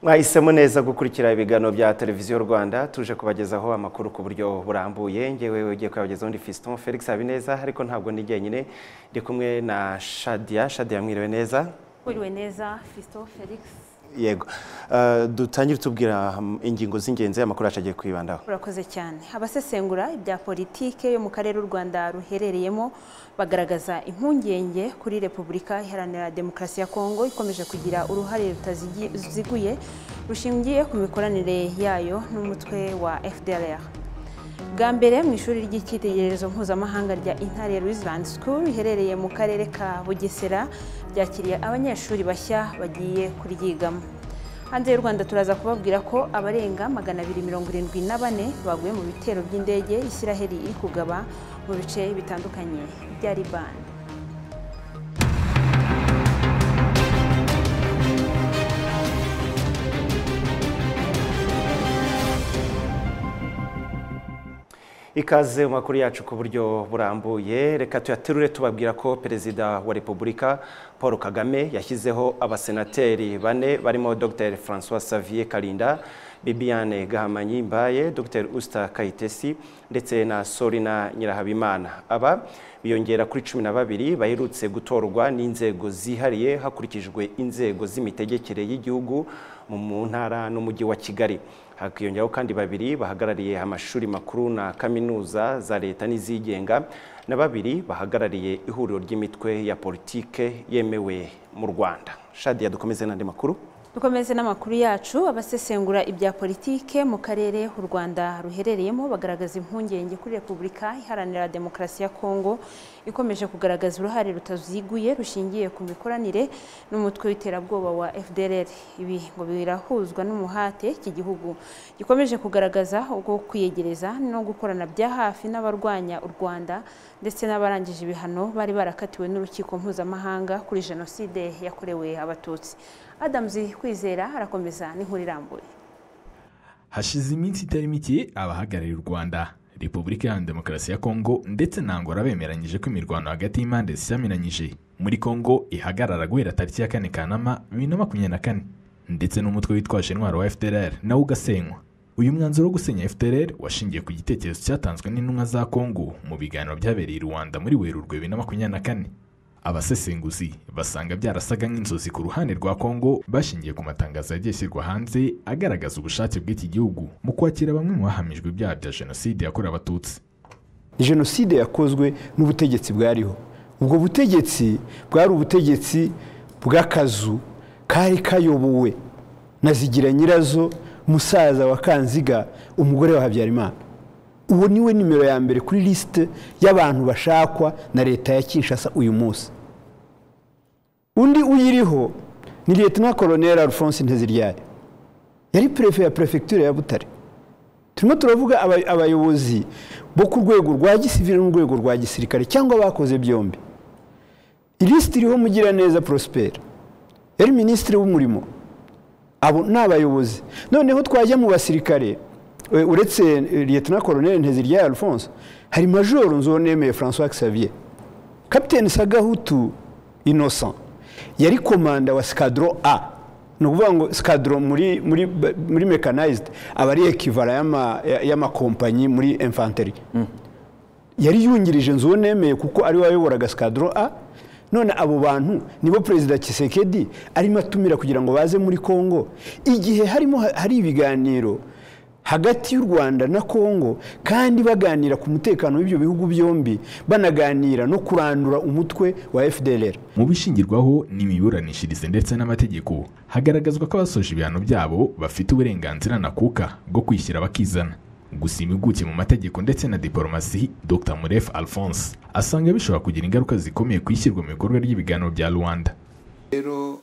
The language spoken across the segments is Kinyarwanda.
mwahisemo neza gukurikira ibiganiro bya televiziyo rwanda tuje kubagezaho amakuru ku buryo burambuye ngewe ugiye kuyabagezaho ndi fiston felix habineza ariko ntabwo ndi jyenyine ndi kumwe na shadiya shadiya mwiriwe neza Mwiriwe neza Fisto Felix yego Eh, dutangire tubwira mm, ingingo z'ingenzi amakuru yacu agiye kwibandaho urakoze cyane abasesengura ibya politike yo mu karere u Rwanda ruherereyemo bagaragaza impungenge kuri Repubulika Iharanira Demokarasi ya Kongo ikomeje kugira uruhare rutaziguye rushingiye ku mikoranire yayo n'umutwe wa FDLR bwa mbere mu ishuri ry'icyitegererezo mpuzamahanga rya intare Island School riherereye mu karere ka bugesera ryakiriye abanyeshuri bashya bagiye kuryigamo hanze y'u rwanda turaza kubabwira ko abarenga magana abiri mirongo irindwi na bane baguye mu bitero by'indege isiraheli iri kugaba mu bice bitandukanye bya libani ikaze mu makuru yacu ku buryo burambuye reka tuyaterure tubabwira ko perezida wa repubulika paul kagame yashyizeho abasenateri bane barimo dr francois xavier karinda bibiane gahamanyi mbaye dr usta kayitesi ndetse na sorina nyirahabimana aba biyongera kuri cumi na babiri baherutse gutorwa n'inzego zihariye hakurikijwe inzego z'imitegekere y'igihugu mu- mu ntara n'umujyi wa kigali hakiyongeraho kandi babiri bahagarariye amashuri makuru na kaminuza za leta n'izigenga na babiri bahagarariye ihuriro ry'imitwe ya politike yemewe mu rwanda shadiya dukomeze n'andi makuru dukomeze n'amakuru yacu abasesengura ibya politike mu karere u rwanda ruherereyemo bagaragaza impungenge kuri repubulika iharanira demokarasi ya kongo ikomeje kugaragaza uruhare rutaziguye rushingiye ku mikoranire n'umutwe w'iterabwoba wa fdrr ibi ngo birahuzwa n'umuhate iki gihugu gikomeje kugaragaza ubwo kwiyegereza no gukorana bya hafi n'abarwanya u rwanda ndetse n'abarangije ibihano bari barakatiwe n'urukiko mpuzamahanga kuri jenoside yakorewe abatutsi adamuzi kwizera arakomeza n'inkuru irambuye hashize iminsi itari mike abahagarariye u rwanda repubulika iharanira demokarasi ya kongo ndetse na angola bemeranyije ko imirwano hagati y'impande zisamiranyije muri kongo ihagarara guhera tariki ya kane kanama bibiri na makumyabiri na kane ndetse n'umutwe witwaje intwaro wa fdrr nawo ugasenywa uyu mwanzuro wo gusenya fdrr washingiye ku gitekerezo cyatanzwe n'intumwa za kongo mu biganiro byabereye i rwanda muri werurwe bibiri na makumyabiri na kane abasesenguzi basanga byarasaga nk'inzozi ku ruhande rwa kongo bashingiye ku matangazo yagiye ashyirwa hanze agaragaza ubushake bw'iki gihugu mu kwakira bamwe mu bahamijwe ibyaha bya jenoside yakorewe abatutsi jenoside yakozwe n'ubutegetsi bwariho ubwo butegetsi bwari ubutegetsi bw'akazu kari kayobowe na zigira nyirazo musaza wa kanziga umugore wa habyarimana uwo niwe nimero ya mbere kuri lisite y'abantu bashakwa na leta ya kinshasa uyu munsi undi uyiriho ni leta koloneli alphonse nteziryari yari perefe ya perefegitura ya butare turimo turavuga aba- abayobozi bo ku rwego rwa gisivili n'urwego rwa gisirikare cyangwa bakoze byombi ilisiti iriho mugiraneza prospera yari minisitiri w'umurimo abo ni abayobozi noneho twajya mu basirikare e, uretse e, liyetona koloneli nteziryari alphonse hari majoro nzonemeye francois xavier kapiteni sagahutu innocent yari komanda wa sikadro a ni ukuvuga ngo sikadro muri, muri, muri mechanized aba ari ekivara y'ama- y'amakompanyi muri infanteri yari yungirije nzu nemeye kuko ari we wayoboraga sikadro a none abo bantu nibo perezida kisekedi arimo atumira kugira ngo baze muri kongo igihe harimo ha- hari ibiganiro hagati y'u rwanda na kongo kandi baganira ku mutekano w'ibyo bihugu byombi banaganira no kurandura umutwe wa fdlr mu bishingirwaho n'imiburanishirize ndetse n'amategeko hagaragazwa ko abasoje ibihano byabo bafite uburenganzira nakuka bwo kwishyira bakizana gusa impuguke mu mategeko ndetse na diporomasi dr muref alphonse asanga bishobora kugira ingaruka zikomeye ku ishyirwa mu bikorwa ry'ibiganiro bya rwanda rero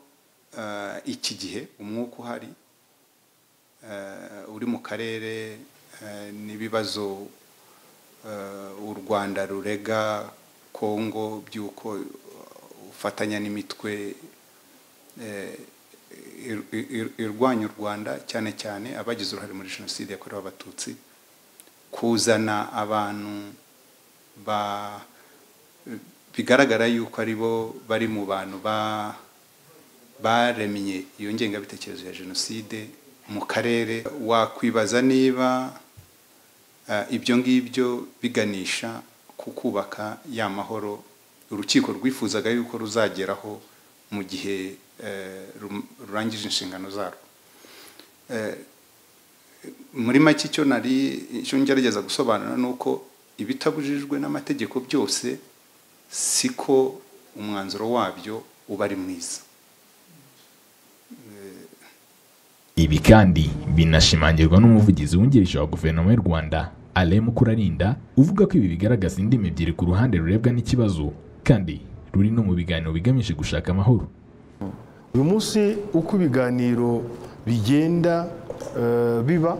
eh, iki gihe umwuka uhari eh, uri mu karere eh, n'ibibazo eh, u rwanda rurega kongo by'uko ufatanya n'imitwe eh, ir- ir- irwanya u rwanda cyane cyane abagize uruhare muri jenoside yakorewe abatutsi kuzana abantu ba bigaragara yuko ari bo bari mu bantu ba baremye iyo ngengabitekerezo ya jenoside mu karere wakwibaza niba ibyo ngibyo biganisha ku kubaka ya mahoro urukiko rwifuzaga yuko ruzageraho mu gihe rurangije inshingano zarwo muri make icyo nari icyo ngerageza gusobanura ni uko ibitabujijwe n'amategeko byose siko umwanzuro wabyo uba ari mwiza ibi kandi binashimangirwa n'umuvugizi wungirije wa guverinoma y'u rwanda alain mukurarinda uvuga ko ibi bigaragaza indimi ebyiri ku ruhande rurebwa n'ikibazo kandi ruri no mu biganiro bigamije gushaka amahoro uyu munsi uko ibiganiro bigenda biba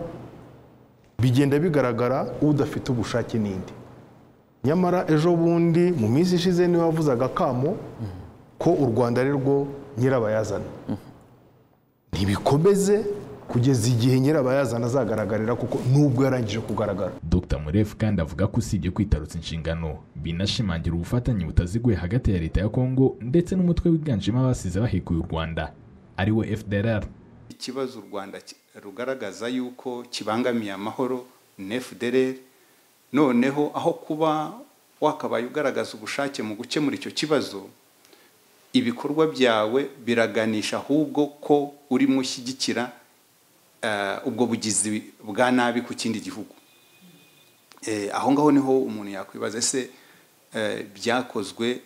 bigenda bigaragara udafite ubushake n'indi nyamara ejo bundi mu minsi ishize niwe wavuzaga akamo ko u rwanda ari rwo nyirabayazana ntibikomeze kugeza igihe nyirabayazana azagaragarira kuko nubwo yarangije kugaragara dr murefu kandi avuga ko usibye kwitarutsa inshingano binashimangira ubufatanye butaziguye hagati ya leta ya kongo ndetse n'umutwe wiganjemo abasize bahekuye u rwanda ari we fdrr ikibazo u rwanda rugaragaza yuko kibangamiye amahoro ni fdrr noneho aho kuba wakabaye ugaragaza ubushake mu gukemura icyo kibazo ibikorwa byawe biraganisha ahubwo ko urimo ushyigikira ubwo bugizi bwa nabi ku kindi gihugu aho ngaho niho umuntu yakwibaza ese byakozwe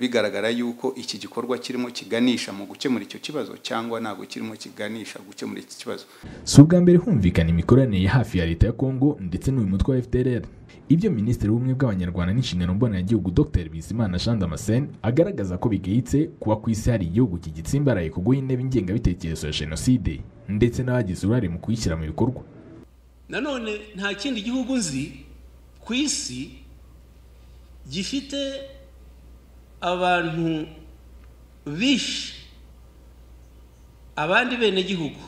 bigaragara yuko iki gikorwa kirimo kiganisha mu gukemura icyo kibazo cyangwa ntabwo kirimo kiganisha gukemura iki kibazo si ubwa mbere humvikana imikoranire ya hafi ya leta ya kongo ndetse n'uyu mutwe wa fdrr ibyo minisitiri w'ubumwe bw'abanyarwanda n'inshingano mboneragihugu dr bizimana jean damascene agaragaza ko bigayitse kuba ku isi hari igihugu kigitsimbaraye ku guha ingengabitekerezo ya jenoside ndetse n'abagize uruhare mu kuyishyira mu bikorwa nanone nta kindi gihugu nzi ku isi gifite abantu bishe abandi benegihugu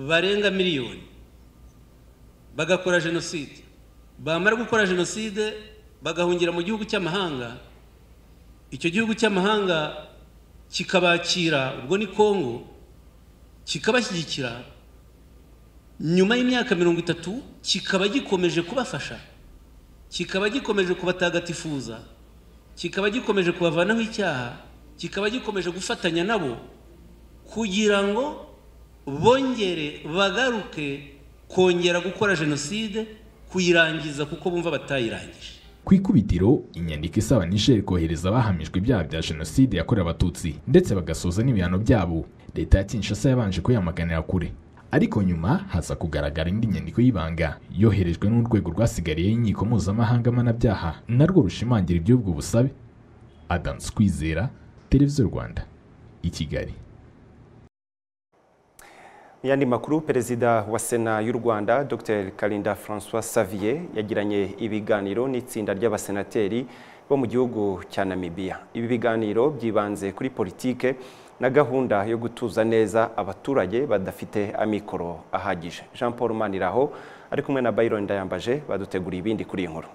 barenga miliyoni bagakora jenoside bamara gukora jenoside bagahungira mu gihugu cy'amahanga icyo gihugu cy'amahanga kikabakira ubwo ni kongo kikabashyigikira nyuma y'imyaka mirongo itatu kikaba gikomeje kubafasha kikaba gikomeje kubatagatifuza kikaba gikomeje kubavanaho icyaha kikaba gikomeje gufatanya nabo kugira ngo bongere bagaruke kongera gukora jenoside kuyirangiza kuko bumva batayirangije ku ikubitiro inyandiko isaba nisheri kohereza abahamijwe ibyaha bya jenoside yakorewe abatutsi ndetse bagasoza n'ibihano byabo leta ya kinshasa yabanje kuyamaganira kure ariko nyuma haza kugaragara indi nyandiko y'ibanga yoherejwe n'urwego rwasigariye inkiko mpuzamahanga mpanabyaha narwo rushimangira iby'ubwo busabe adamu kwizera televiziyo rwanda i kigali yandi makuru perezida wa sena y'u rwanda dr karinda francois savier yagiranye ibiganiro n'itsinda ry'abasenateri bo mu gihugu cya namibiya ibi biganiro byibanze kuri politike na gahunda yo gutuza neza abaturage badafite amikoro ahagije jean paul maniraho ari kumwe na bayiron ndayambaje baduteguriye ibindi kuri iyi nkuru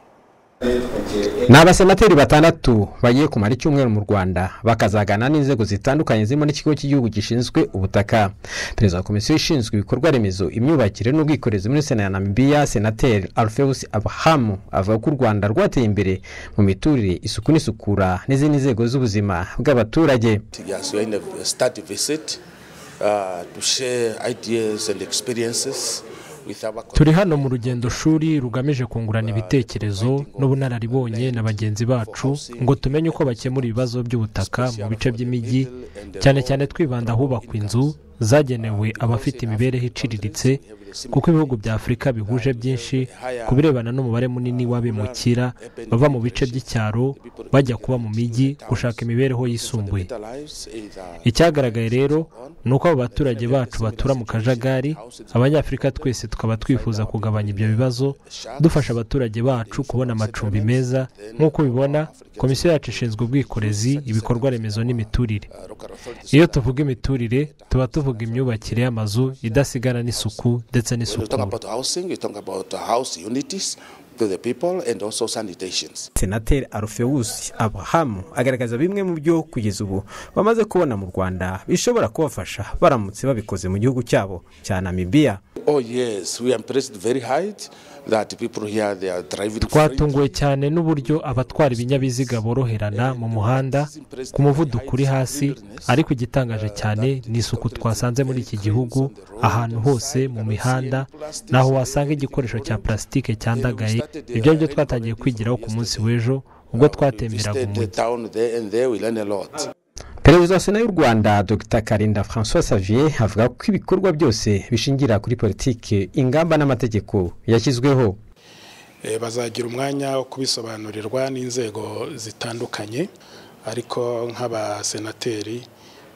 ni abasenateri batandatu bagiye kumara icyumweru mu rwanda bakazagana n'inzego zitandukanye zirimo n'ikigo cy'igihugu gishinzwe ubutaka perezida wa komisiyo ishinzwe ibikorwa remezo imyubakire n'ubwikorezi muri sena ya namibiya senateri alfeus abahamu avuga ko u rwanda rwateye imbere mu miturire isuku n'isukura n'izindi nzego z'ubuzima bw'abaturage turi hano mu rugendo shuri rugamije kungurana ibitekerezo n'ubunararibonye na bagenzi bacu ngo tumenye uko bakemura ibibazo by'ubutaka mu bice by'imijyi cyane cyane twibanda ahubakwa inzu zagenewe abafite imibereho iciriritse kuko ibihugu bya afurika bihuje byinshi ku birebana n'umubare munini w'abimukira bava mu bice by'icyaro bajya kuba mu mijyi gushaka imibereho yisumbuye icyagaragaye rero ni uko abo baturage bacu batura mu kajagari abanyafurika twese tukaba twifuza kugabanya ibyo bibazo dufasha abaturage bacu kubona amacumbi meza nk'uko ubibona komisiyo yacu ishinzwe ubwikorezi ibikorwa remezo n'imiturire iyo tuvuga imiturire tuba tuvuga tuvuga imyubakire y'amazu idasigana n'isuku ndetse n'isukura to the people and also sanitations. senateri alufewusi abrahamu agaragaza bimwe mu byo kugeza ubu bamaze kubona mu rwanda bishobora kubafasha baramutse babikoze mu gihugu cyabo cya namibiya Oh yes, we are impressed very high that people here they are driving. twatunguwe cyane n'uburyo abatwara ibinyabiziga boroherana mu muhanda ku muvuduko uri hasi ariko igitangaje cyane ni isuku twasanze muri iki gihugu ahantu hose mu mihanda naho wasanga igikoresho cya plasitike cyandagaye ibyo ari byo twatangiye kwigiraho ku munsi w'ejo ubwo twatemberaga visited the umujyi town there and there we learn a lot. perezida wa sena y'u rwanda dr karinda francois xavier avuga ko ibikorwa byose bishingira kuri politiki ingamba n'amategeko yashyizweho Eh, bazagira umwanya wo kubisobanurirwa n'inzego zitandukanye ariko nk'abasenateri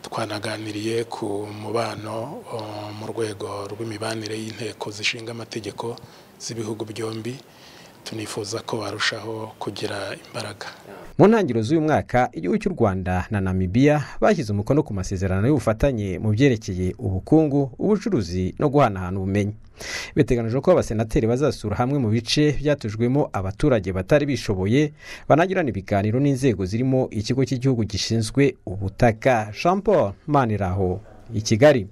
twanaganiriye ku mubano o, mu rwego rw'imibanire y'inteko zishinga amategeko z'ibihugu byombi tunifuza ko barushaho kugira imbaraga mu ntangiriro z'uyu mwaka igihugu cy'u rwanda na namibiya bashyize umukono ku masezerano y'ubufatanye mu byerekeye ubukungu ubucuruzi no guhanahana ubumenyi biteganijwe ko abasenateri bazasura hamwe mu bice byatujwemo abaturage batari bishoboye banagirana ibiganiro n'inzego zirimo ikigo cy'igihugu gishinzwe ubutaka jean paul maniraho i kigali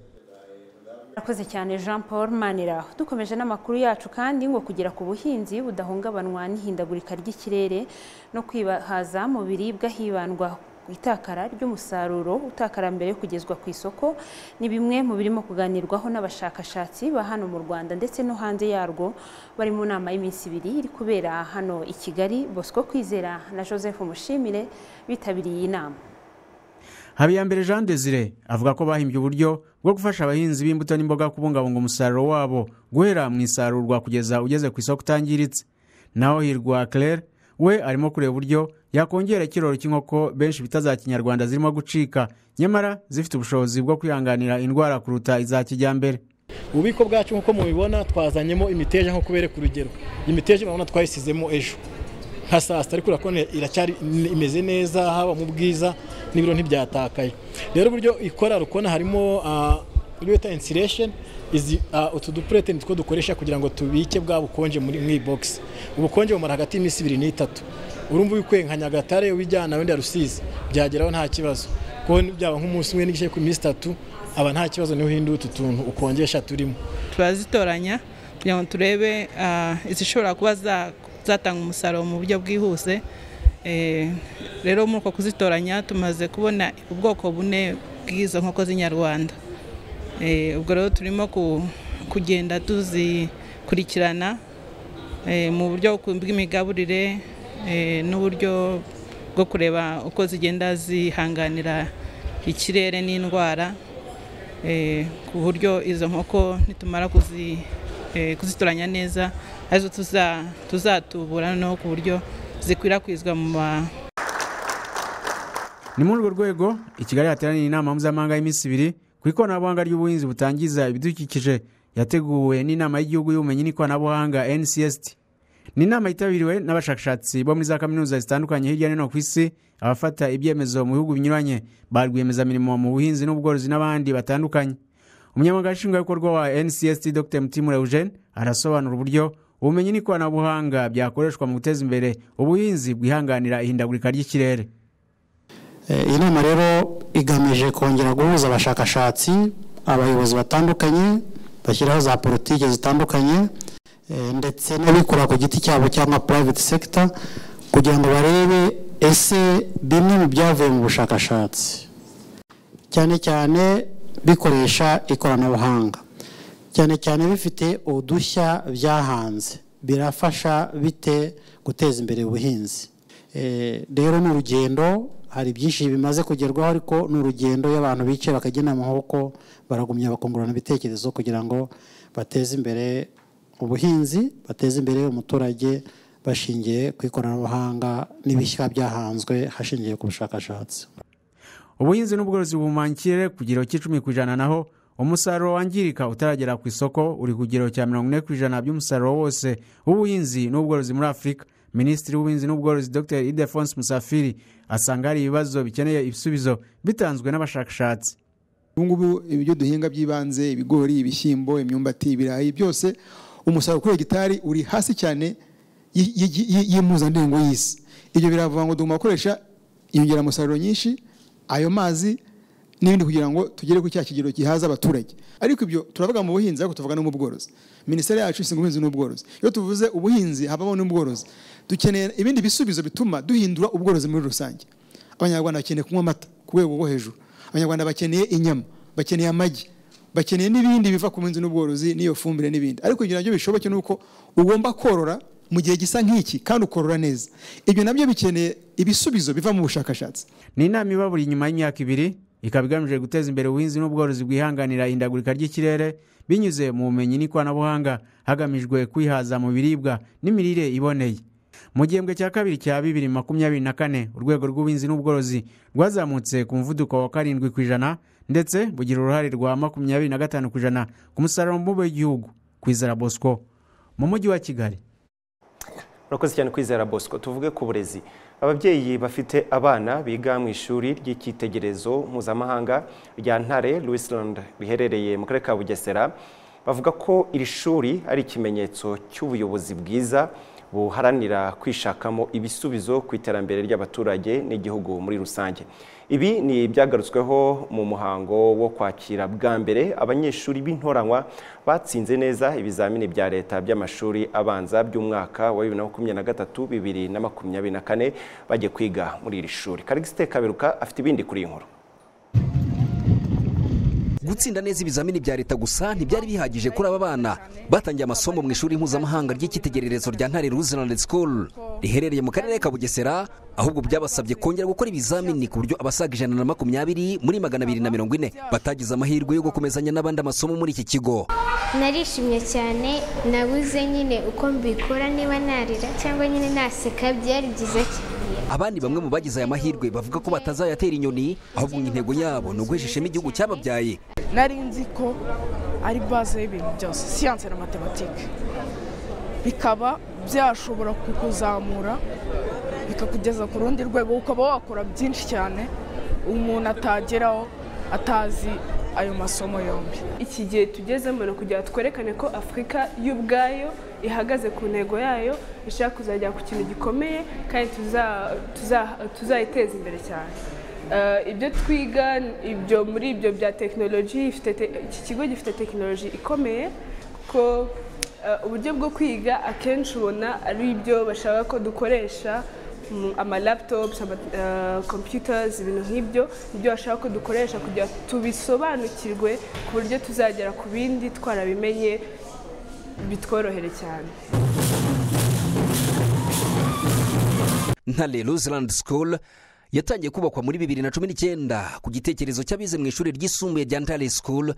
Murakoze cyane Jean Paul Maniraho dukomeje n'amakuru yacu kandi ngo kugera ku buhinzi budahungabanywa n'ihindagurika ry'ikirere no kwihaza mu biribwa hibandwa ku itakara ry'umusaruro utakara mbere yo kugezwa ku isoko ni bimwe mu birimo kuganirwaho n'abashakashatsi ba hano mu Rwanda ndetse no hanze yarwo bari mu nama y'iminsi ibiri iri kubera hano i Kigali Bosco Kwizera na Joseph Mushimire bitabiriye iyi nama habiyambere jean desire avuga ko bahimbye uburyo bwo gufasha abahinzi b'imbuto n'imboga kubungabunga umusaruro wabo guhera mu isarurwa kugeza ugeze ku isoko utangiritse naho hirwa claire we arimo kureba uburyo yakongera ikiroro cy'inkoko benshi bita za kinyarwanda zirimo gucika nyamara zifite ubushobozi bwo kwihanganira indwara kuruta iza kijyambere ububiko bwacu nk'uko mubibona twazanyemo imiteja nk'uko bereka urugero imiteja urabona twayisizemo ejo nka saa sita ariko urabona iracyari imeze neza haba mu bwiza n'ibiro ntibyatakaye rero uburyo ikora rukona harimo ah, ibyo bita insulation izi ah, utu dupurete nitwo dukoresha kugira ngo tubike bwa bukonje muri mu ibogisi ubukonje bumara hagati y'iminsi ibiri n'itatu urumva ubikuye nka nyagatare ubijyana wenda rusizi byageraho nta kibazo kuko byaba nk'umunsi umwe n'igice ku minsi itatu aba nta kibazo niho uhinduye utu tuntu ukonjesha turimo turazitoranya kugira ngo turebe ah, izishobora kuba za- zatanga umusaruro mu buryo bwihuse Eh, rero muri uko kuzitoranya tumaze kubona ubwoko bune bw'izo nkoko z'inyarwanda Eh, ubwo rero turimo ku- kugenda tuzikurikirana eh, mu buryo ku- bw'imigaburire eh, n'uburyo bwo kureba uko zigenda zihanganira ikirere n'indwara eh, ku buryo izo nkoko nitumara kuzi- eh, kuzitoranya neza arizo tuza- tuzatubura noneho ku buryo zikwirakwizwa mu ma- ni muri urwo rwego i kigali hateraniye inama mpuzamahanga y'iminsi ibiri ku ikoranabuhanga ry'ubuhinzi butangiza ibidukikije yateguwe n'inama y'igihugu y'ubumenyi n'ikoranabuhanga ncsd ni inama yitabiriwe n'abashakashatsi bo muri za kaminuza zitandukanye hirya no hino ku isi abafata ibyemezo mu bihugu binyuranye ba rwiyemezamirimo mu buhinzi n'ubworozi n'abandi batandukanye umunyamabanga nshingwabikorwa wa ncsd dr mutimura eugene arasobanura uburyo ubumenyi n'ikoranabuhanga byakoreshwa mu guteza imbere ubuhinzi bwihanganira ihindagurika ry'ikirere Eh, iyi nama rero igamije kongera guhuza abashakashatsi abayobozi batandukanye bashyiraho za politiki zitandukanye eh, ndetse n'abikora ku giti cyabo cyangwa private sector kugira ngo barebe ese bimwe mu byavuye mu bushakashatsi cyane cyane bikoresha ikoranabuhanga cyane cyane bifite udushya byahanze birafasha bite guteza imbere ubuhinzi Eh, rero ni urugendo hari byinshi bimaze kugerwaho ariko ni urugendo iyo abantu bicaye bakagenda amaboko baragumya bakungurana ibitekerezo kugira ngo bateze imbere ubuhinzi bateze imbere umuturage bashingiye ku ikoranabuhanga n'ibishya byahanzwe hashingiwe ku bushakashatsi ubuhinzi n'ubworozi buhumanya ikirere ku kigero cy'icumi ku ijana naho umusaruro wangirika utaragera ku isoko uri ku kigero cya mirongo ine ku ijana by'umusaruro wose w'ubuhinzi n'ubworozi muri afurika minisitiri w'ubuhinzi n'ubworozi dr idefonse musafiri asanga hari ibibazo bikeneye ibisubizo bitanzwe n'abashakashatsi ubu ngubu ibyo duhinga by'ibanze ibigori ibishyimbo imyumbati ibirayi byose umusaruro kuri hegitari uri hasi cyane y'impuzandengo y'isi ibyo biravuga ngo tugomba gukoresha inyongeramusaruro nyinshi ayo mazi n'ibindi kugira ngo tugere ku cya kigero gihaza abaturage ariko ibyo turavuga mu buhinzi ariko tuvuga no mu bworozi minisiteri yacu ishinzwe ubuhinzi n'ubworozi iyo tuvuze ubuhinzi habamo n'ubworozi dukeneye ibindi bisubizo bituma duhindura ubworozi muri rusange abanyarwanda bakeneye kunywa amata ku rwego rwo hejuru abanyarwanda bakeneye inyama bakeneye amagi bakeneye n'ibindi biva ku buhinzi n'ubworozi n'iyo fumbire n'ibindi ariko kugira ngo bishoboke ni uko ugomba korora mu gihe gisa nk'iki kandi ukorora neza ibyo nabyo bikeneye ibisubizo biva mu bushakashatsi ni inama iba buri nyuma y'imyaka ibiri ikaba igamije guteza imbere ubuhinzi n'ubworozi bwihanganira ihindagurika ry'ikirere binyuze mu bumenyi n'ikoranabuhanga hagamijwe kwihaza mu biribwa n'imirire iboneye mu gihembwe cya kabiri cya bibiri makumyabiri na kane urwego rw'ubuhinzi n'ubworozi rwazamutse ku muvuduko wa karindwi ku ijana ndetse bugira uruhare rwa makumyabiri na gatanu ku ijana ku musaruro mbumbe w'igihugu ku izara bosco mu mujyi wa kigali urakoze cyane kwizera bosco tuvuge ku burezi ababyeyi bafite abana biga mu ishuri ry'icyitegererezo mpuzamahanga rya ntare Louisland riherereye mu karere ka bugesera bavuga ko iri shuri ari ikimenyetso cy'ubuyobozi bwiza buharanira kwishakamo ibisubizo ku iterambere ry'abaturage n'igihugu muri rusange ibi ni ibyagarutsweho mu muhango wo kwakira bwa mbere abanyeshuri b'intoranywa batsinze neza ibizamini bya leta by'amashuri abanza by'umwaka wa bibiri na makumyabiri na gatatu bibiri na makumyabiri na kane bajya kwiga muri iri shuri karigiste kaberuka afite ibindi kuri iyi nkuru gutsinda neza ibizamini bya leta gusa ntibyari bihagije kuri aba bana batangiye amasomo mu ishuri mpuzamahanga ry'icyitegererezo rya ntare Ruzland School riherereye mu karere ka Bugesera ahubwo byabasabye kongera gukora ibizamini ku buryo abasaga ijana na makumyabiri muri magana abiri na mirongo ine batagize amahirwe yo gukomezanya n'abandi amasomo muri iki kigo narishimye cyane nabuze nyine uko mbikora niba narira cyangwa nyine naseka byari byiza cyane abandi bamwe mu bagize aya mahirwe bavuga ko batazayatera inyoni ahubwo intego yabo ni uguhesha igihugu cyababyaye nari nzi ko ari baze y'ibintu byose siyanse na matematike bikaba byashobora kukuzamura bikakugeza ku rundi rwego ukaba wakora byinshi cyane umuntu atageraho atazi ayo masomo yombi iki gihe tugezemo ni ukugira twerekane ko afurika y'ubwayo ihagaze ku ntego yayo ishaka kuzagera ku kintu gikomeye kandi tuzayiteza imbere cyane ibyo twiga ibyo muri ibyo bya tekinoloji iki kigo gifite tekinoloji ikomeye kuko uburyo bwo kwiga akenshi ubona ari ibyo bashaka ko dukoresha amalaputopu kompiyutazi ibintu nk'ibyo nibyo bashaka ko dukoresha kugira tubisobanukirwe ku buryo tuzagera ku bindi twarabimenye bitworohere cyane ntare Ruzland School yatangiye kubakwa muri bibiri na cumi n'icyenda ku gitekerezo cy'abize mu ishuri ryisumbuye rya ntare School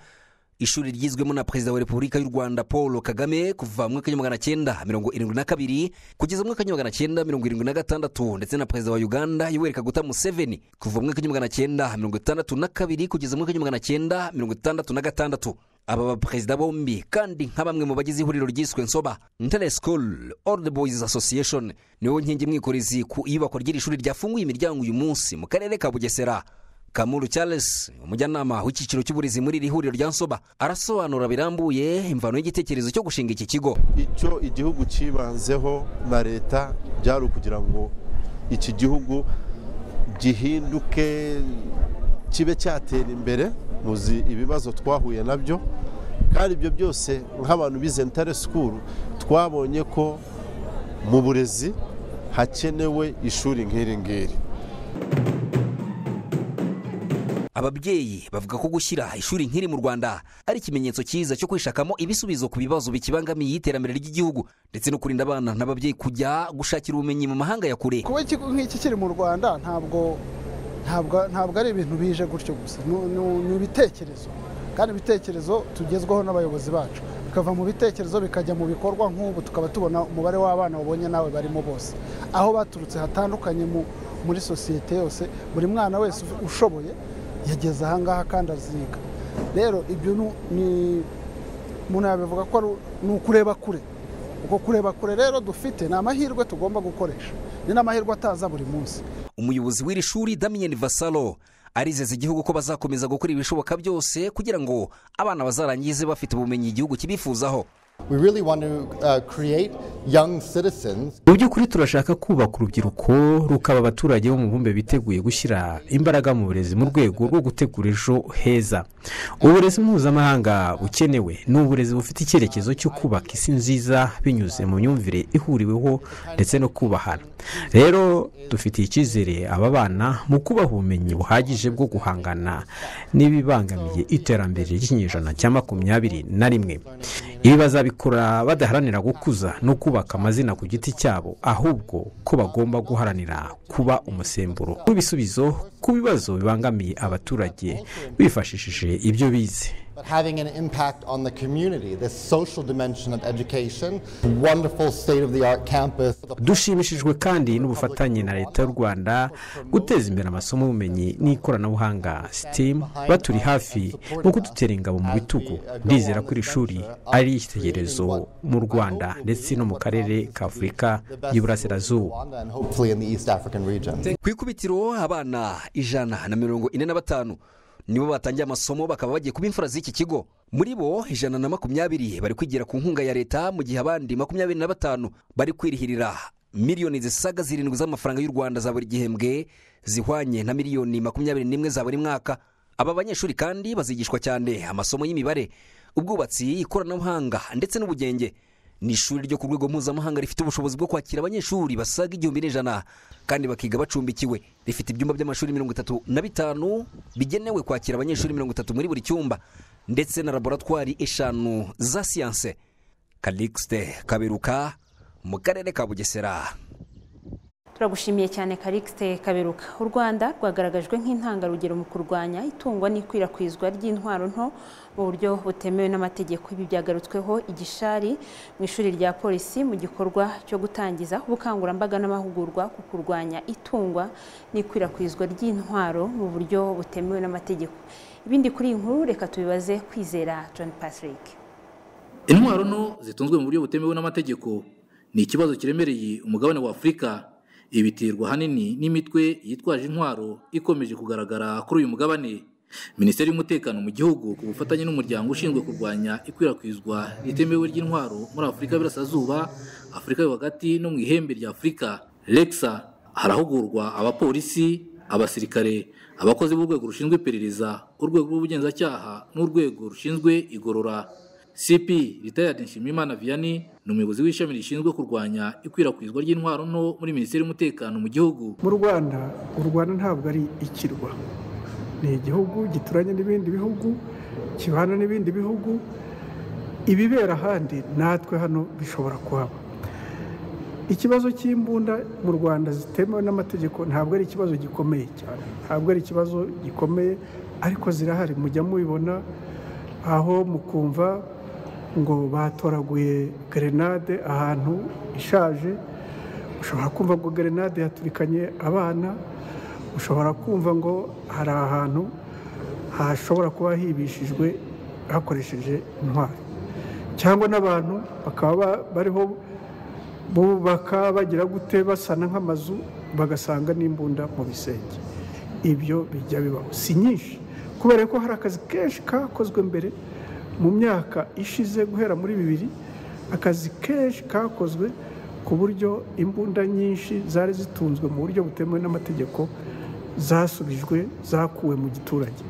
ishuri ryizwemo na perezida wa repubulika y'u rwanda paul kagame kuva mu mwaka w'igihumbi magana cyenda mirongo irindwi na kabiri kugeza mu mwaka w'igihumbi magana cyenda mirongo irindwi na gatandatu ndetse na perezida wa uganda yoweri kaguta museveni kuva mu mwaka w'igihumbi magana cyenda mirongo itandatu na kabiri kugeza mu mwaka w'igihumbi magana cyenda mirongo itandatu na gatandatu aba baperezida bombi kandi nka bamwe mu bagize ihuriro ryiswe nsoba ntare school old boys association niwo nkingi imwikorezi ku iyubakwa ry'iri shuri ryafunguye imiryango uyu munsi mu karere ka bugesera kamuru charles umujyanama w'icyiciro cy'uburezi muri iri huriro rya nsoba arasobanura birambuye imvano y'igitekerezo cyo gushinga iki kigo icyo igihugu cyibanzeho na leta byari ukugira ngo iki gihugu gihinduke kibe cyatera imbere muzi ibibazo twahuye nabyo kandi ibyo byose nk'abantu bize ntare sikuru twabonye ko mu burezi hakenewe ishuri nk'iri ngiri ababyeyi bavuga ko gushyira ishuri nk'iri mu rwanda ari ikimenyetso cyiza cyo kwishakamo ibisubizo ku bibazo bikibangamiye iterambere ry'igihugu ndetse no kurinda abana n'ababyeyi kujya gushakira ubumenyi mu mahanga ya kure kuba ikigo nk'iki kiri mu rwanda ntabwo ntabwo ari ibintu bije gutyo gusa ni ibitekerezo kandi ibitekerezo tugezwaho n'abayobozi bacu bikava mu bitekerezo bikajya mu bikorwa nk'ubu tukaba tubona umubare w'abana babonye nawe barimo bose aho baturutse hatandukanye muri sosiyete yose buri mwana wese ushoboye yageze ahangaha kandi aziga rero ibyo ni umuntu yabivuga ko ni ukureba kure ubwo kureba kure rero dufite ni amahirwe tugomba gukoresha ni n'amahirwe ataza buri munsi umuyobozi w'iri shuri damien vasalo arizeza igihugu ko bazakomeza gukora ibishoboka byose kugira ngo abana bazarangize bafite ubumenyi igihugu kibifuzaho mu by'ukuri turashaka kubaka urubyiruko rukaba abaturage bo mu bumbe biteguye gushyira imbaraga mu burezi mu rwego rwo gutegura ejo heza uburezi mpuzamahanga bukenewe ni uburezi bufite icyerekezo cyo kubaka isi nziza binyuze mu myumvire ihuriweho ndetse no kubahana rero dufitiye icyizere aba bana mu kubaha ubumenyi buhagije bwo guhangana n'ibibangamiye iterambere ry'ikinyejana cya makumyabiri na rimwe ibi bazabikora badaharanira gukuza no kubaka amazina ku giti cyabo ahubwo ko bagomba guharanira kuba umusemburo w'ibisubizo ku bibazo bibangamiye abaturage bifashishije ibyo bize but having an impact on the community, the social dimension of education, wonderful state-of-the-art campus. dushimishijwe kandi n'ubufatanye na leta y'u rwanda guteza imbere amasomo y'ubumenyi n'ikoranabuhanga sitimu baturi hafi no kudutera ingabo mu bitugu ndizera ko iri shuri ari icyitegererezo mu rwanda ndetse no mu karere ka afurika y'iburasirazuba ku ikubitiro abana ijana na mirongo ine na batanu nibo batangiye amasomo bakaba bagiye kuba imfura z'iki kigo muri bo ijana na makumyabiri bari kwigira ku nkunga ya leta mu gihe abandi makumyabiri na batanu bari kwirihirira miliyoni zisaga zirindwi z'amafaranga y'u rwanda za buri gihembwe zihwanye na miliyoni makumyabiri n'imwe za buri mwaka aba banyeshuri kandi bazigishwa cyane amasomo y'imibare ubwubatsi ikoranabuhanga ndetse n'ubugenge ni ishuri ryo ku rwego mpuzamahanga rifite ubushobozi bwo kwakira abanyeshuri basaga igihumbi n'ijana kandi bakiga bacumbikiwe rifite ibyumba by'amashuri mirongo itatu na bitanu bigenewe kwakira abanyeshuri mirongo itatu muri buri cyumba ndetse na laboratwari eshanu za siyanse karikisite kaberuka mu karere ka bugesera turagushimiye cyane karikisite kaberuka u rwanda rwagaragajwe nk'intangarugero mu kurwanya itungwa n'ikwirakwizwa ry'intwaro nto mu buryo butemewe n'amategeko ibi byagarutsweho igishari mu ishuri rya polisi mu gikorwa cyo gutangiza ubukangurambaga n'amahugurwa ku kurwanya itungwa n'ikwirakwizwa ry'intwaro mu buryo butemewe n'amategeko ibindi kuri iyi nkuru reka tubibaze kwizera john patrick intwaro nto zitunzwe mu buryo butemewe n'amategeko ni ikibazo kiremereye umugabane wa afurika ibiterwa ahanini n'imitwe yitwaje intwaro ikomeje kugaragara kuri uyu mugabane minisiteri y'umutekano mu gihugu ku bufatanye n'umuryango ushinzwe kurwanya ikwirakwizwa ritemewe ry'intwaro muri afurika y'uburasirazuba afurika yo hagati no mu ihembe rya afurika regisa harahugurwa abapolisi abasirikare abakozi b'urwego rushinzwe iperereza urwego rw'ubugenzacyaha n'urwego rushinzwe igorora cp ritayadi nshimiyimana viyani ni umuyobozi w'ishami rishinzwe kurwanya ikwirakwizwa ry'intwaro nto muri minisiteri y'umutekano mu gihugu mu rwanda u rwanda ntabwo ari ikirwa ni igihugu gituranye n'ibindi bihugu kibana n'ibindi bihugu ibibera ahandi natwe hano bishobora kuhaba ikibazo cy'imbunda mu rwanda zitemewe n'amategeko ntabwo ari ikibazo gikomeye cyane ntabwo ari ikibazo gikomeye ariko zirahari mujya mubibona aho mukumva ngo batoraguye gerenade ahantu ishaje ushobora kumva ngo gerenade yaturikanye abana ushobora kumva ngo hari ahantu hashobora kuba hibishijwe hakoresheje intwari cyangwa n'abantu bakaba bariho bubaka bagira gute basana nk'amazu bagasanga n'imbunda mu bisenge ibyo bijya bibaho si nyinshi kubera ko hari akazi kenshi kakozwe mbere mu myaka ishize guhera muri bibiri akazi kenshi kakozwe ku buryo imbunda nyinshi zari zitunzwe mu buryo butemewe n'amategeko zasubijwe zakuwe mu giturage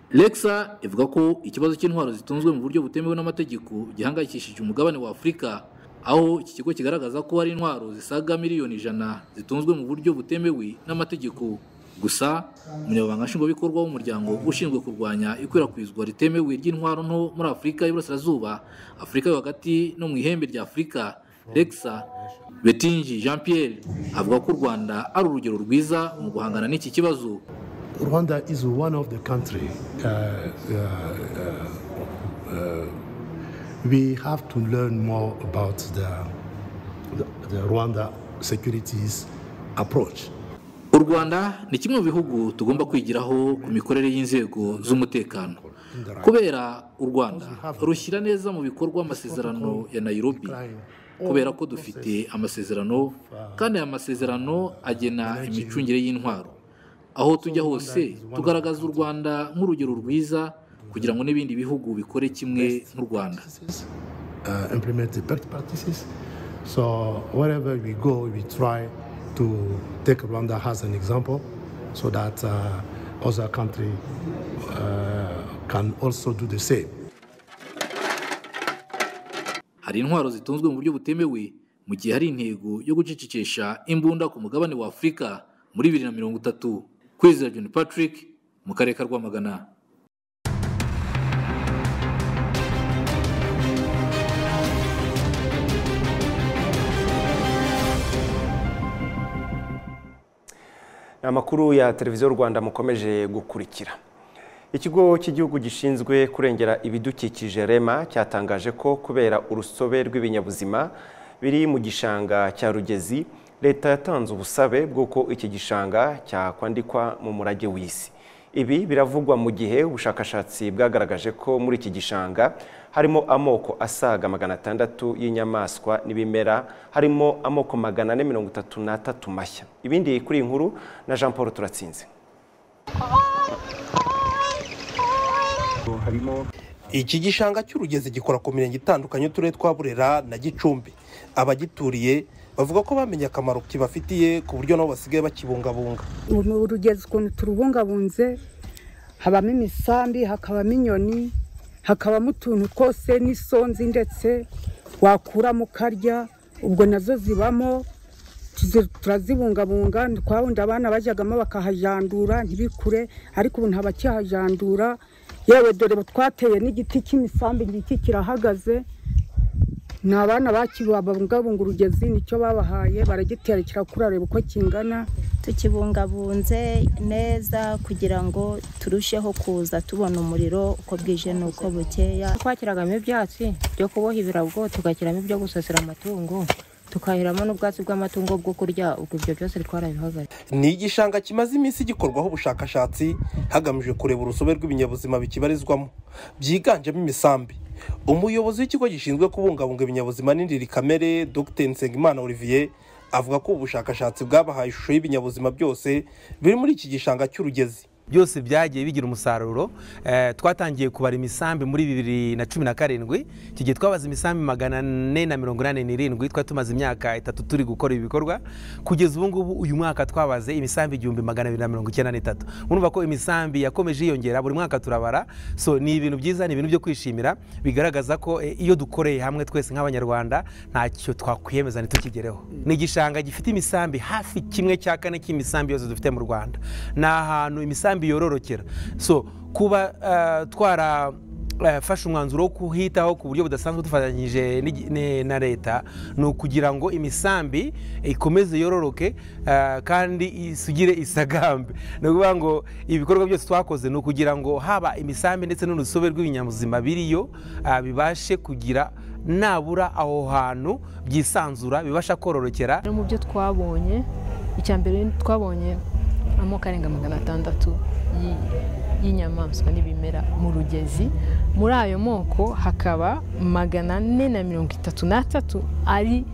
regisa ivuga ko ikibazo cy'intwaro zitunzwe mu buryo butemewe n'amategeko gihangayikishije umugabane wa afurika aho iki kigo kigaragaza ko hari intwaro zisaga miliyoni ijana zitunzwe mu buryo butemewe n'amategeko gusa umunyamabanga nshingwabikorwa w'umuryango ushinzwe kurwanya ikwirakwizwa ritemewe ry'intwaro nto muri afurika y'iburasirazuba afurika yo hagati no mu ihembe rya afurika regisa betingi jean pierre avuga ko u rwanda ari urugero rwiza mu guhangana n'iki kibazo rwanda izi wani ofu de kantiri we have to learn more about the, the, the rwanda securities approach u rwanda ni kimwe mu bihugu tugomba kwigiraho ku mikorere y'inzego z'umutekano kubera u rwanda rushyira neza mu bikorwa amasezerano ya nayirobi kubera ko dufite amasezerano kandi aya masezerano agena imicungire y'intwaro aho tujya hose tugaragaza u rwanda nk'urugero rwiza kugira ngo n'ibindi bihugu bikore kimwe nk'u rwanda uh, implement the best practices. So wherever we go, we try to take Rwanda as an example so that uh, other countries uh, can also do the same. hari intwaro zitunzwe mu buryo butemewe mu gihe hari intego yo gucecekesha imbunda ku mugabane wa afurika muri bibiri na mirongo itatu kwizera john patrick mu karere ka rwamagana amakuru ya televiziyo rwanda mukomeje gukurikira ikigo cy'igihugu gishinzwe kurengera ibidukikije rema cyatangaje ko kubera urusobe rw'ibinyabuzima biri mu gishanga cya rugezi leta yatanze ubusabe bw'uko iki gishanga cyakwandikwa mu murage w'isi ibi biravugwa mu gihe ubushakashatsi bwagaragaje ko muri iki gishanga harimo amoko asaga magana atandatu y'inyamaswa n'ibimera harimo amoko magana ane mirongo itatu n'atatu mashya ibindi kuri iyi nkuru na jean paul turatsinze iki gishanga cy'urugezi gikora ku mirenge itandukanye y'uturere twa burera na gicumbi abagituriye bavuga ko bamenye akamaro kibafitiye ku buryo nabo basigaye bakibungabunga urugezi ukuntu turubungabunze habamo imisambi hakabamo inyoni hakabamo utuntu twose n'isonzi ndetse wakuramo ukarya ubwo nazo zibamo tuzi- turazibungabunga twawundi abana bajyagamo bakahajandura ntibikure ariko ubu ntabakihajandura yewe dore twateye n'igiti cy'imisambi ngiki kirahagaze ni abana bakibungabunga urugezi nicyo babahaye baragitera kirakura reba uko kingana tukibungabunze neza kugira ngo turusheho kuza tubona umuriro uko bwije n'uko bukeya twakiragamo ibyatsi byo kuboha ibirago tugashyiramo ibyo gusasira amatungo tukahiramo n'ubwatsi bw'amatungo bwo kurya ubwo ibyo byose twarabihagaze ni igishanga kimaze iminsi gikorwaho ubushakashatsi hagamijwe kureba urusobe rw'ibinyabuzima bikibarizwamo byiganjemo imisambi umuyobozi w'ikigo gishinzwe kubungabunga ibinyabuzima n'indiri kamere dr nsengimana olivier avuga ko ubu bushakashatsi bwabahaye ishusho y'ibinyabuzima byose biri muri iki gishanga cy'urugezi byose byagiye bigira umusaruro Eh, twatangiye kubara imisambi muri bibiri na cumi na karindwi icyo gihe twabaze imisambi magana ane na mirongo inani n'irindwi twari tumaze imyaka itatu turi gukora ibi bikorwa kugeza ubu ngubu uyu mwaka twabaze imisambi igihumbi magana abiri na mirongo icyenda n'itatu urumva ko imisambi yakomeje yiyongera buri mwaka turabara so ni ibintu byiza ni ibintu byo kwishimira bigaragaza ko eh, iyo dukoreye hamwe twese nk'abanyarwanda ntacyo twakwiyemeza ntitukigereho ni igishanga gifite imisambi hafi kimwe cya kane cy'imisambi yose dufite mu rwanda ni ahantu imisambi yororokera so kuba eh, twara eh, fashe umwanzuro wo kuhitaho ku buryo budasanzwe dufatanyije n'igi- ne- na leta ni ukugira ngo imisambi ikomeze yororoke eh, kandi isugire isagambe ni ukuvuga ngo ibikorwa byose twakoze ni ukugira ngo haba imisambi ndetse n'urusobe rw'ibinyabuzima biriyo eh, bibashe kugira nabura aho hantu byisanzura bibasha kororokera mu byo twabonye icya mbere twabonye amoko arenga magana atandatu y'i- y'inyamaswa n'ibimera mu rugezi muri ayo moko hakaba magana ane na mirongo itatu n'atatu ari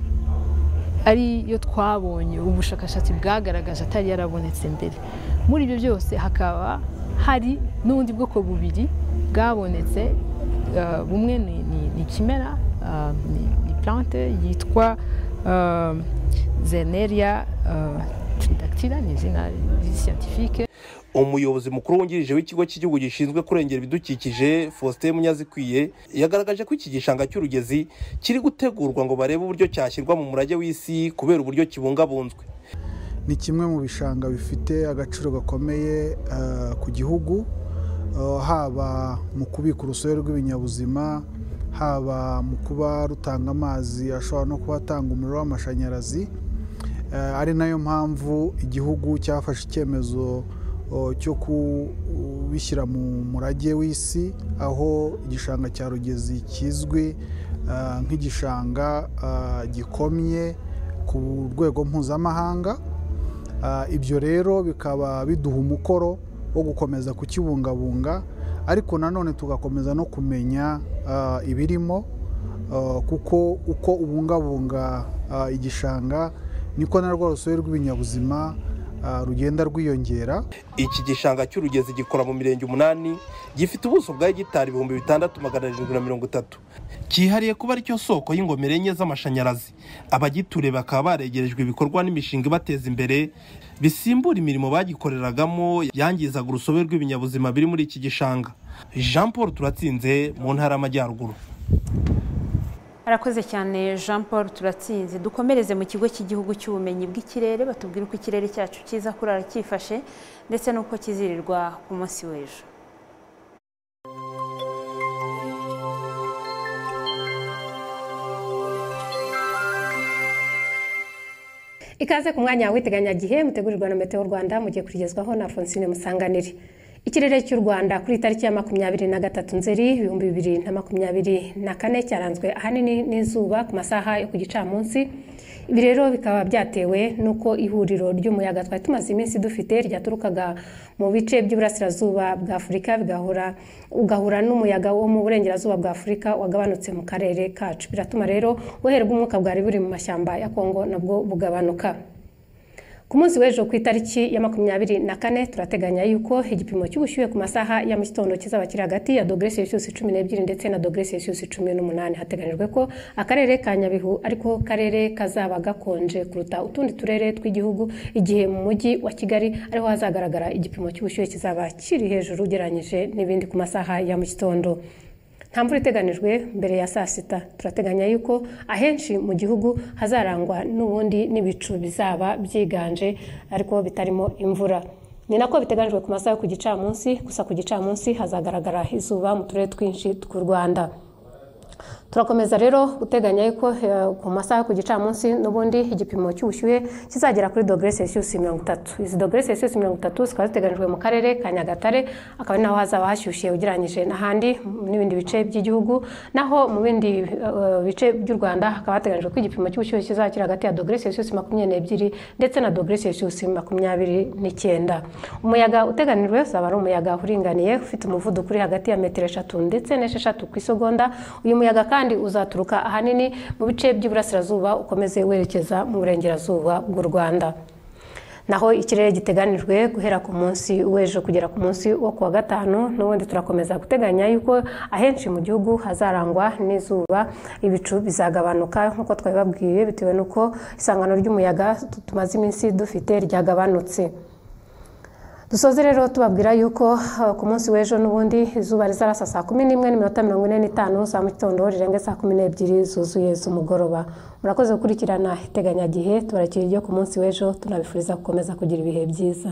ari yo twabonye ubushakashatsi bwagaragaje atari yarabonetse mbere muri ibyo byose hakaba hari n'ubundi bwoko bubiri bwabonetse eh, bumwe ni- ni ni ikimera eh, ni ni plante yitwa eh, zeneria eh, tridactyla ni izina scientifique umuyobozi mukuru wungirije w'ikigo cy'igihugu gishinzwe kurengera ibidukikije faustin munyazikwiye yagaragaje ko iki gishanga cy'urugezi kiri gutegurwa ngo barebe uburyo cyashyirwa mu murage w'isi kubera uburyo kibungabunzwe ni kimwe mu bishanga bifite agaciro gakomeye eh, ku gihugu Eh, haba mu kubika urusobe rw'ibinyabuzima haba mu kuba rutanga amazi ashobora no kuba atanga umuriro w'amashanyarazi Eh, ari nayo mpamvu igihugu cyafashe icyemezo oh, cyo kubishyira mu murage w'isi aho igishanga cya rugezi kizwi eh, nk'igishanga eh, gikomye ku rwego mpuzamahanga Ah, ibyo rero bikaba biduha umukoro wo gukomeza kukibungabunga ariko nanone tugakomeza no kumenya ah, ibirimo ah, kuko uko ubungabunga ah, igishanga niko na rwo rusobe rw'ibinyabuzima ah, rugenda rwiyongera iki gishanga cy'urugezi gikora mu mirenge umunani gifite ubuso bwa hegitari ibihumbi bitandatu magana arindwi na mirongo itatu cyihariye kuba aricyo soko y'ingomero enye z'amashanyarazi abagiture bakaba baregerejwe ibikorwa n'imishinga ibateza imbere bisimbura imirimo bagikoreragamo yangizaga urusobe rw'ibinyabuzima biri muri iki gishanga jean paul turatsinze mu ntara y'amajyaruguru arakoze cyane jean paul turatsinze dukomereze mu kigo cy'igihugu cy'ubumenyi bw'ikirere batubwira uko ikirere cyacu cyiza kurara cyifashe ndetse n'uko kizirirwa ku munsi w'ejo ikaze ku mwanya w'iteganyagihe mutegurirwa na meteo rwanda mugiye kurigezwaho na fonsine musanganire ikirere cy'u rwanda kuri tariki ya makumyabiri na gatatu nzeri ibihumbi bibiri na makumyabiri na kane cyaranzwe ahanini n'izuba ku masaha yo ku gicamunsi ibi rero bikaba byatewe n'uko ihuriro ry'umuyaga twari tumaze iminsi dufite ryaturukaga mu bice by'iburasirazuba bwa afurika bigahura ugahura n'umuyaga wo mu burengerazuba bwa afurika wagabanutse mu karere kacu biratuma rero ubuhere bw'umwuka bwari buri mu mashyamba ya kongo nabwo bugabanuka ku munsi w'ejo ku itariki ya makumyabiri na kane turateganya yuko igipimo cy'ubushyuhe ku masaha ya mu gitondo kizaba kiri hagati ya dogere selisiyusi cumi n'ebyiri ndetse na dogere selisiyusi cumi n'umunani hateganyijwe ko akarere ka nyabihu ariko karere kazaba gakonje kuruta utundi turere tw'igihugu igihe mu mujyi wa kigali ariho hazagaragara igipimo cy'ubushyuhe kizaba kiri hejuru ugereranyije n'ibindi ku masaha ya mu gitondo nta mvura iteganijwe mbere ya saa sita turateganya yuko ahenshi mu gihugu hazarangwa n'ubundi n'ibicu bizaba byiganje ariko bitarimo imvura ni nako biteganyijwe ku masaha yo ku gicamunsi gusa ku gicamunsi hazagaragara izuba mu turere twinshi tw'u rwanda turakomeza rero guteganya yuko ku masaha ku gicamunsi n'ubundi igipimo cy'ubushyuhe kizagera kuri dogere selisiyusi mirongo itatu izi dogere selisiyusi mirongo itatu zikaba ziteganyijwe mu karere ka nyagatare akaba ari naho hazaba hashyushye ugereranyije n'ahandi n'ibindi bice by'igihugu naho mu bindi uh, bice by'u rwanda hakaba hateganyijwe ko igipimo cy'ubushyuhe kizaba kiri hagati ya dogere selisiyusi makumyabiri n'ebyiri ndetse na dogere selisiyusi makumyabiri n'icyenda umuyaga uteganijwe uzaba ari umuyaga uringaniye ufite umuvuduko uri hagati ya metero eshatu ndetse n'esheshatu ku isegonda uyu muyaga kandi kandi uzaturuka ahanini mu bice by'iburasirazuba ukomeze werekeza mu burengerazuba bw'u rwanda naho ikirere giteganijwe guhera ku munsi w'ejo kugera ku munsi wo kuwa gatanu n'ubundi turakomeza guteganya yuko ahenshi mu gihugu hazarangwa n'izuba ibicu bizagabanuka nk'uko twabibabwiye bitewe n'uko isangano ry'umuyaga tumaze iminsi dufite ryagabanutse dusoze rero tubabwira yuko ku munsi w'ejo n'ubundi izuba rizarasa saa kumi n'imwe n'iminota mirongo ine n'itanu za mu gitondo rirenga saa kumi n'ebyiri zuzuye z'umugoroba murakoze gukurikirana iteganyagihe tubarakira iryo ku munsi w'ejo tunabifuriza gukomeza kugira ibihe byiza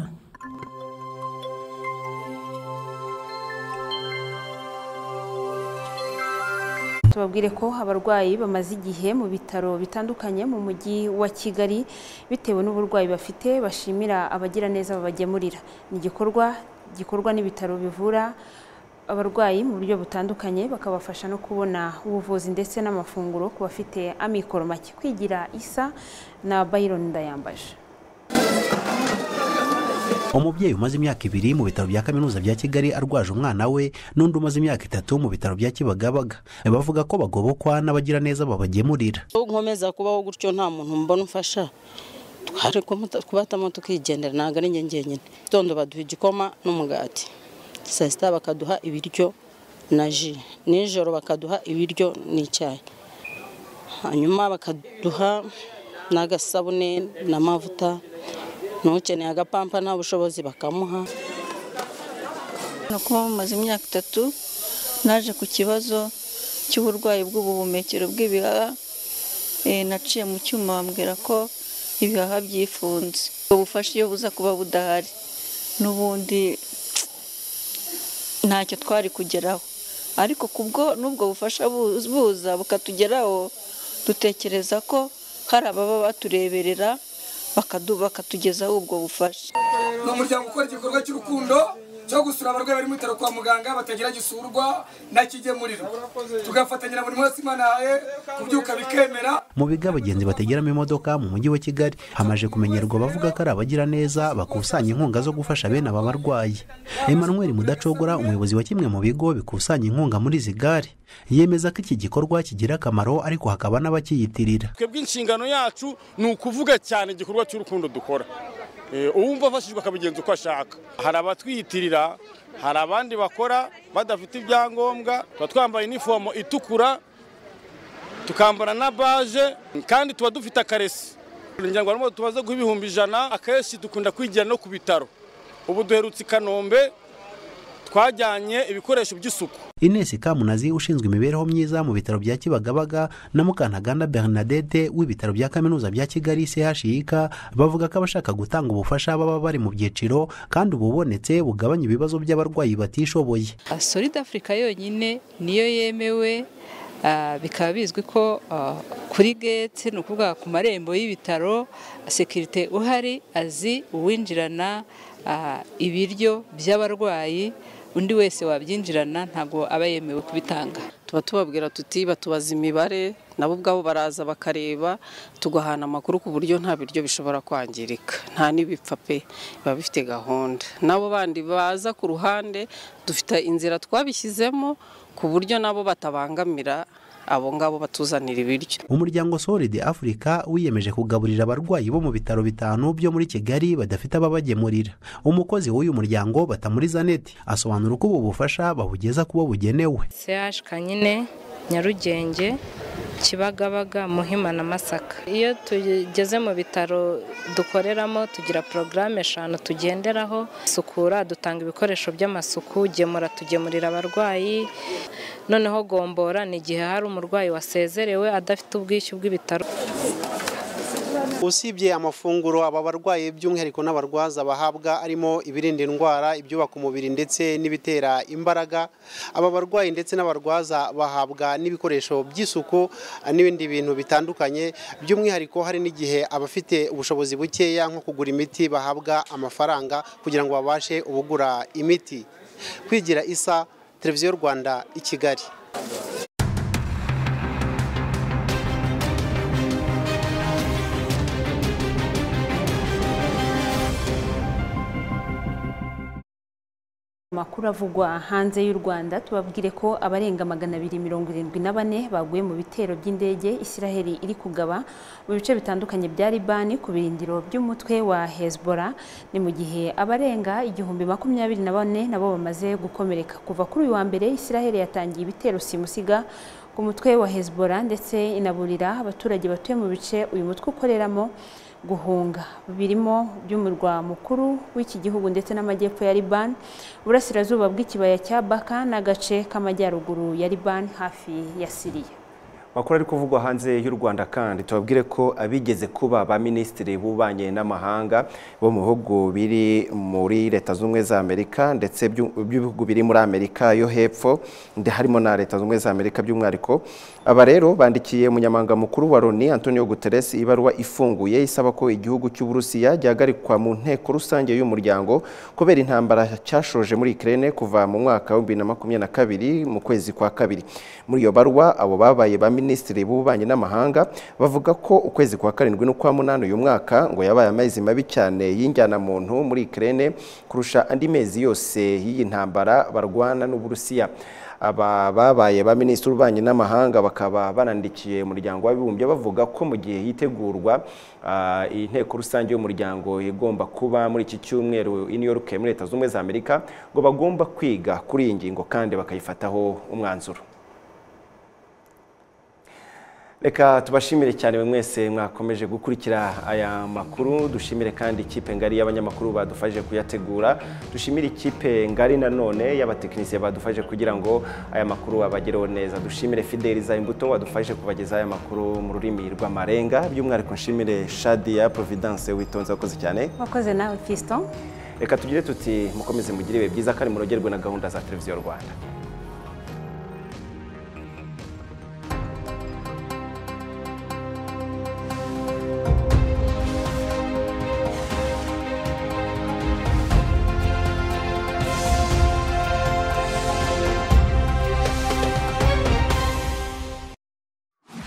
tubabwire ko abarwayi bamaze igihe mu bitaro bitandukanye mu mujyi wa kigali bitewe n'uburwayi bafite bashimira abagiraneza babagemurira ni igikorwa gikorwa n'ibitaro bivura abarwayi mu buryo butandukanye bakabafasha no kubona ubuvuzi ndetse n'amafunguro ku bafite amikoro make kwigira isa na Byron ndayambaje umubyeyi umaze imyaka ibiri mu bitaro bya kaminuza bya kigali arwaje umwana we n'undi umaze imyaka itatu mu bitaro bya kibagabaga bavuga ko bagobokwa n'abagira neza babagemurira aho nkomeza kubaho gutyo nta muntu mbona umfasha twari kubatamo tukigendera ntabwo ari njye njyenyine gitondo baduha igikoma n'umugati saa sita bakaduha ibiryo na ji nijoro bakaduha ibiryo n'icyayi hanyuma bakaduha n'agasabune n'amavuta n'ukeneye agapampa nta bushobozi bakamuha ni ukuba mumaze imyaka itatu naje ku kibazo cy'uburwayi bw'ubuhumekero bw'ibihaha naciye mu cyuma bambwira ko ibihaha byifunze ubufasha iyo buza kuba budahari n'ubundi ntacyo twari kugeraho ariko kubwo n'ubwo bufasha buza bukatugeraho dutekereza ko hari ababa batureberera bakatugezaho ubwo bufasha ni umuryango ukora igikorwa cy'urukundo cyo gusura abarwayi bari mu bitaro kwa muganga batagira gisurwa nakigemurira tugafatanyira buri munsi imana yawe kubyuka bikemera mu bigo abagenzi bategeramo imodoka mu mujyi wa kigali hamaze kumenyerwa abavuga ko ari abagiraneza bakusanya inkunga zo gufasha bene aba barwayi emmanuel mudacogora umuyobozi wa kimwe mu bigo bikusanya inkunga muri izi gare yemeza ko iki gikorwa kigira akamaro ariko hakaba n'abakiyitirira twebwe inshingano yacu ni ukuvuga cyane igikorwa cy'urukundo dukora uwumva afashijwe akabigenza uko ashaka hari abatwiyitirira hari abandi bakora badafite ibyangombwa tuba twambaye inifomo itukura tukambara na baje kandi tuba dufite akaresi ngo harimo tubaze guha ibihumbi ijana akenshi dukunda kwigira no ku bitaro ubu duherutse i kanombe twajyanye ibikoresho by'isuku Ines Kamunazi ushinzwe imibereho myiza mu bitaro bya Kibagabaga na Mukantabwana Bernadette w'ibitaro bya Kaminuza bya Kigali CHIK bavuga ko abashaka gutanga ubufasha baba bari mu byiciro kandi ububonetse bugabanya ibibazo by'abarwayi batishoboye solid africa yonyine niyo yemewe ah, bikaba bizwi ko ah, kuri gate ni ukuvuga ku marembo y'ibitaro sekirite uhari azi uwinjirana ah, ibiryo by'abarwayi undi wese wabyinjirana ntabwo aba yemewe kubitanga tuba tubabwira tuti batubaza imibare nabo ubwabo baraza bakareba tugahana amakuru ku buryo nta biryo bishobora kwangirika nta n'ibipfa pe biba bifite gahunda nabo bandi baza ku ruhande dufite inzira twabishyizemo ku buryo nabo batabangamira abo ngabo batuzanira ibiryo umuryango Solid Africa wiyemeje kugaburira abarwayi bo mu bitaro bitanu byo muri Kigali badafite ababagemurira umukozi w'uyu muryango batamuri Zanet asobanura uko ubu bufasha babugeza kubo bugenewe CH Kanyine Nyarugenge Kibagabaga Muhima na Masaka iyo tugeze mu bitaro dukoreramo tugira porogaramu eshanu tugenderaho sukura dutanga ibikoresho by'amasuku gemura tugemurira abarwayi noneho gombora ni igihe hari umurwayi wasezerewe adafite ubwishyu bw'ibitaro usibye amafunguro aba barwayi by'umwihariko n'abarwaza bahabwa arimo ibirinda indwara ibyubaka umubiri ndetse n'ibitera imbaraga aba barwayi ndetse n'abarwaza bahabwa n'ibikoresho by'isuku n'ibindi bintu bitandukanye by'umwihariko hari n'igihe abafite ubushobozi bukeya nko kugura imiti bahabwa amafaranga kugira ngo babashe ubugura imiti kwigira isa televiziyo rwanda i kigali amakuru avugwa hanze y'u rwanda tubabwire ko abarenga magana abiri mirongo irindwi na bane baguye mu bitero by'indege isiraheli iri kugaba mu bice bitandukanye bya libani ku birindiro by'umutwe wa hezbora ni mu gihe abarenga igihumbi makumyabiri na bane nabo bamaze gukomereka kuva kuri uyu wa mbere isiraheli yatangiye ibitero simusiga ku mutwe wa hezbora ndetse inaburira abaturage batuye mu bice uyu mutwe ukoreramo guhunga birimo by'umurwa mukuru w'iki gihugu ndetse n'amajyepfo ya Liban uburasirazuba bw'ikibaya cya Baka n'agace k'amajyaruguru ya Liban hafi ya Siriya makuru ari kuvugwa hanze y'u Rwanda kandi tubabwire ko abigeze kuba ba minisitiri b'ububanyi n'amahanga bo mu bihugu biri muri leta z'ubumwe za Amerika ndetse by'ibihugu biri muri Amerika yo hepfo ndetse harimo na leta z'ubumwe za Amerika by'umwihariko aba rero bandikiye umunyamabanga mukuru wa Loni Antonio Guterres ibaruwa ifunguye isaba ko igihugu cy'Uburusiya gihagarikwa mu nteko rusange y'uyu muryango kubera intambara cyashoje muri Ukraine kuva mu mwaka wa 2022 mu kwezi kwa kabiri muri iyo baruwa abo babaye ba minisitiri minisitiri b'ububanyi n'amahanga bavuga ko ukwezi kwa karindwi n'ukwa munani uyu mwaka ngo yabaye amezi mabi cyane y'injyanamuntu muri Ukraine kurusha andi mezi yose y'iyi ntambara barwana n'uburusiya aba babaye ba minisitiri w'ububanyi n'amahanga bakaba banandikiye umuryango w'abibumbye bavuga ko mu gihe hitegurwa inteko rusange y'umuryango igomba kuba muri iki cyumweru i New York muri leta z'ubumwe za amerika ngo bagomba kwiga kuri iyi ngingo kandi bakayifataho umwanzuro reka tubashimire cyane buri mwese mwakomeje gukurikira aya makuru dushimire kandi ikipe ngari y'abanyamakuru badufashije kuyategura dushimire ikipe ngari nanone y'abatekinisiye badufashije kugira ngo aya makuru abagereho neza dushimire fideliza imbuto wadufashije kubageza aya makuru mu rurimi rw'amarenga by'umwihariko nshimire shadiya providence witonze wakoze cyane wakoze nawe fiston reka tugire tuti mukomeze mugire ibihe byiza kandi murogerwe na gahunda za televiziyo rwanda